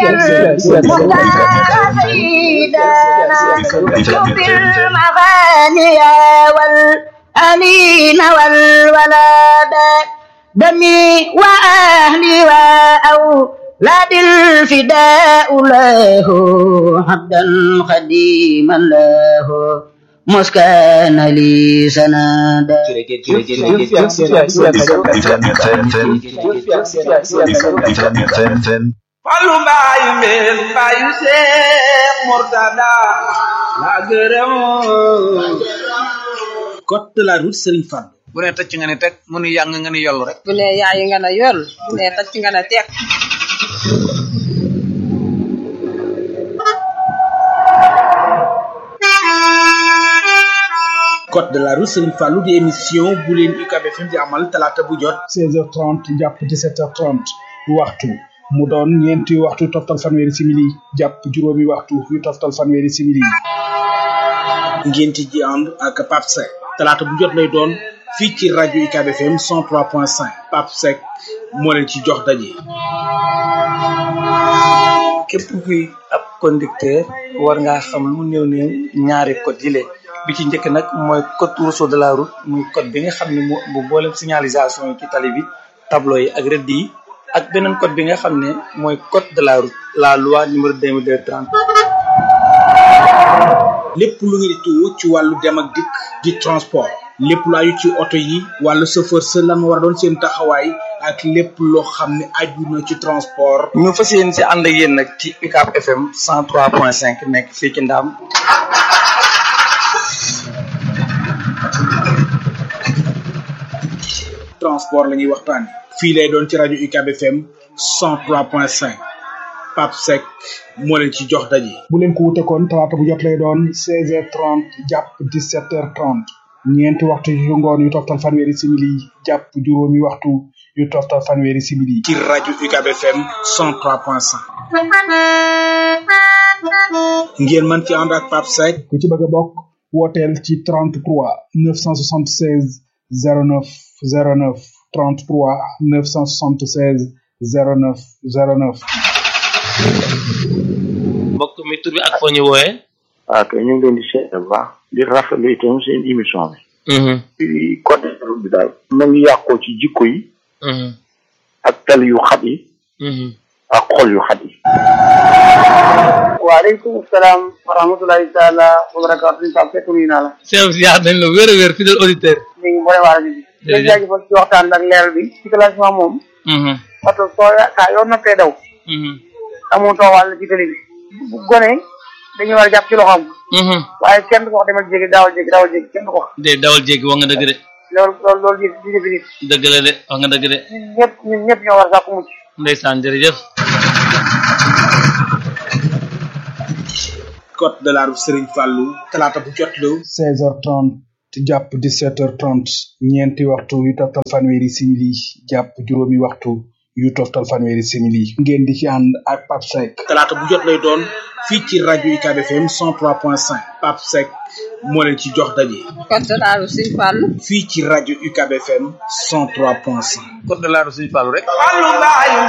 المختار سيدنا شوف المغاني والأنين والولاد دمي وأهلي وأولاد الفداء له عبدا خديما له مسكن لي سنادا Fallu mbaayu mbeen mbaayu Seex Murtada la gërëm code de la route Serigne Fall bu ne tëcc nga ne teg mu nu yàng nga ni yollu rek bu ne yaayi nga ne yoll bu ne tacc nga ne teeg code de la route Serigne Fallou di émission bu leen UCAB FM di amal talaata bu jot 16h30 jàpp 17h30 waxtu mu doon ñeenti waxtu toftal fanweeri simili jàpp juróomi waxtu yu toftal fanweeri simili ngeen ci ji ànd ak Pape Seck talaata bu jot lay doon fii ci rajo UCAB FM 103.5 Pape Seck moo leen ci jox daje. képp kuy ab conducteur war ngaa xam lu mu néew néew ñaari code yi bi ci njëkk nag mooy code rousseau de la route muy code bi nga xam ne moo bu boolem signalisation yi ci tali bi tableau yi ak rëdd yi ak beneen code bi nga xam ne mooy code de la route la loi numéro 2230 lépp lu ngeen di tuwo ci wàllu dem ak dikk di transport lépp lu aju ci oto yi wàllu chauffeur sa lan war a doon seen taxawaay ak lépp loo xam ne aju na ci transport ñu fas yéen si ànd ak yéen nag ci UCAB FM 103.5 nekk fii ci Ndaam transport la ñuy waxtaan fii lay doon ci rajo UCAB FM 103.5 Pape Seck moo leen ci jox daje. bu leen ko wute kon talaata bu jot lay doon 16h30 jàpp 17h30 ñeenti waxtu yu ngoon yu toftal fanweeri simili jàpp juróomi waxtu yu toftal fanweeri simili. ci rajo UCAB FM 103.5 ngeen mën ci ànd ak Pape Seck ku ci bëgg a bokk wooteel ci 33 976 09 09 33 976 09 09. mbokk mi tur bi ak foo ñu wooyee. waaw kay ñu ngi leen di seet bu baax di rafetlu itam seen émission bi. ci côté route bi daal. na ngi yàqoo ci jikko yi. ak tali yu xat yi. ak xol yu xat yi. waaleykum salaam wa rahmatulahi taala wa barakaatu ñu Pape Seck nuyu naa la. Cheikh Ziar dañ la wér a wér fidèle auditeur. ñu ngi boole waa rajo bi. jërëjëf jaajëfal ci waxtaan ak leeral bi ci classement moom. oto soo kaa yoon noppee daw. amuutoo wàll ci télé bi. bu gone dañuy war a jàpp ci loxoom. waaye kenn du ko wax demal jéggi daawal jéggi daawal jéggi kenn du ko wax. de dawal jéggi wax nga dëgg de. loolu loolu loolu di di defi nit. dëgg la de wax nga dëgg de. ñun ñëpp ñun ñëpp ñoo war a sàkku mucc. ndeysaan jërëjëf. code de la route Serigne Fallou talaata bu jot la. 16h30 jàpp 17h30 ñeenti waxtu yu toftal fanweeri simili jàpp juróomi waxtu yu toftal fanweeri simili ngeen di ci ànd ak Pape Seck. talaata bu jot lay doon fii ci rajo UCAB FM 103.5 Pape Seck moo leen ci jox daje. code de la route Serigne Fallou. fii ci rajo UCAB FM 103.5. code de la route Serigne Fallou rek. Fallu mbaayu